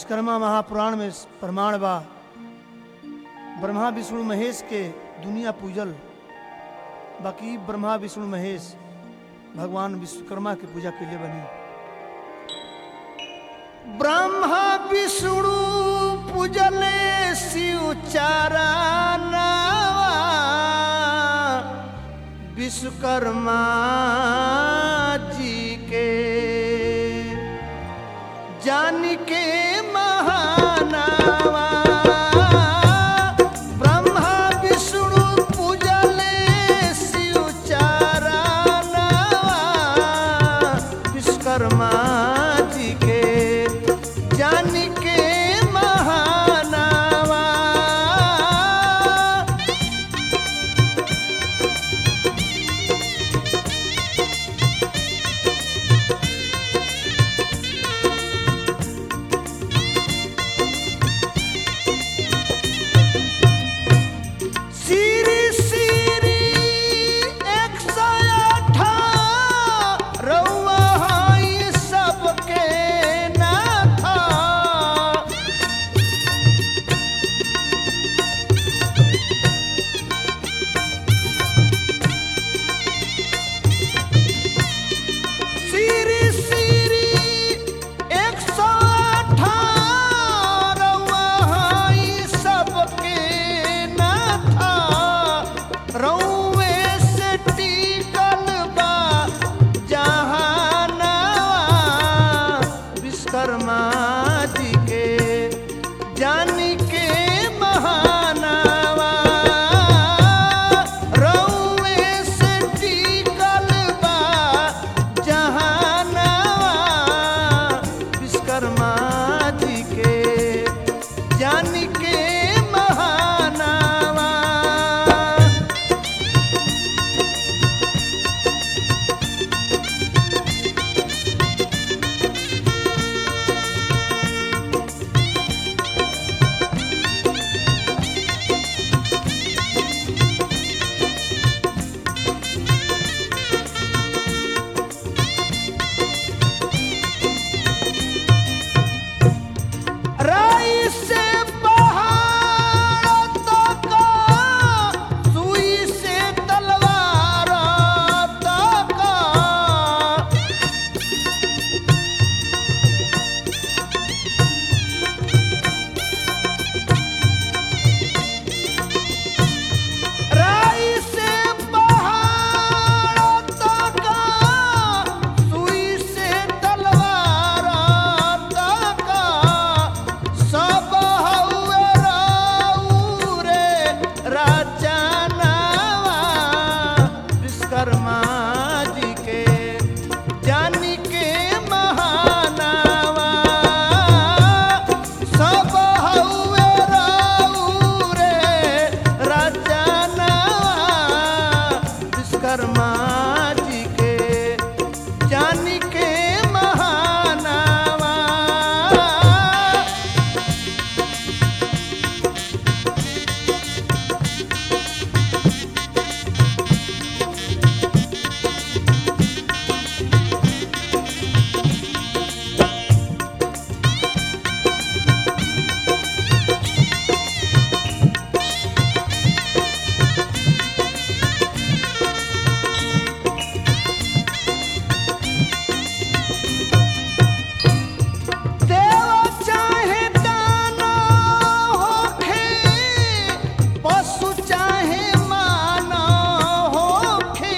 विश्वकर्मा महापुराण में प्रमाण बा ब्रह्मा विष्णु महेश के दुनिया पूजल बाकी ब्रह्मा विष्णु महेश भगवान विश्वकर्मा की पूजा के लिए बनी ब्रह्मा विष्णु पूजले शिव चारा नावा विश्वकर्मा जी के जान के महानावा ब्रह्मा विष्णु पूजले शिव चारा नावा विश्वकर्मा जी के जान के महानावा सिरी सिरी एक सौ अठारवा हई सबके नाथा सिरी सिरी एक सौ अठारवा हई सबके नाथा रउए से टिकल बा जहानावा विश्वकर्मा जी के जान के महानावा रउए से टिकल बा जहानावा विश्वकर्मा जी के जान के महानावा राई से पहाड़ तक सुई से तलवार तक राई से पहाड़ तक सुई से तलवार तक सब हउए राऊ रे राजनावा विश्वकर्मा जी के जान के महानावा सब हउए राऊ रे राजनावा विश्वकर्मा जी के जान के महानावा देव चाहे दाना होखे पशु चाहे माना होखे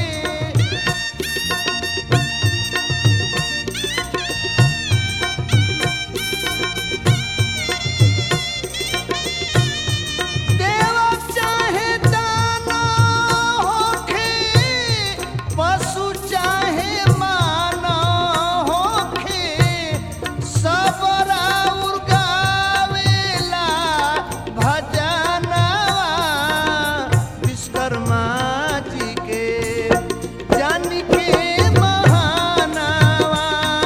देव चाहे दाना होखे पशु चाहे माना होखे सब राउर गावेला भजनवा विश्वकर्मा जी के जान के महानावा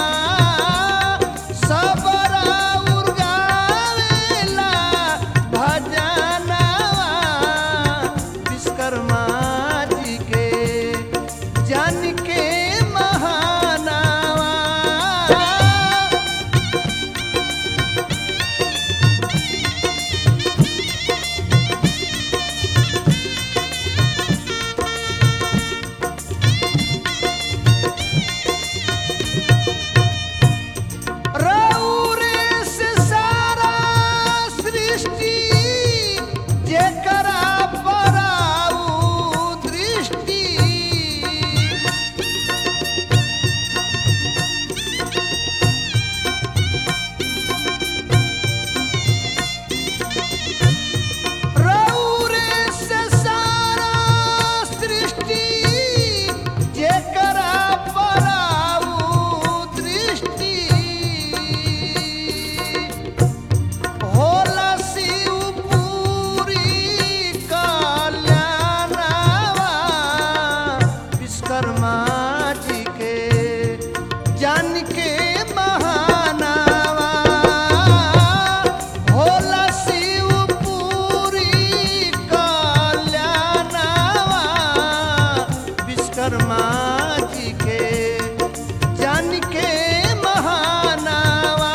सब राउर गावेला भजनवा विश्वकर्मा जी के जान के महानावा विश्वकर्मा जी के जान के महानावा होला शिव पूरी कल्याणावा विश्वकर्मा जी के जान के महानावा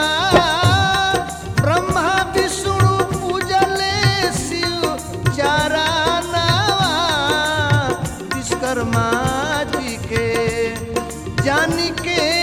ब्रह्मा विष्णु पूजले शिव चारानावा विश्वकर्मा जी के जान के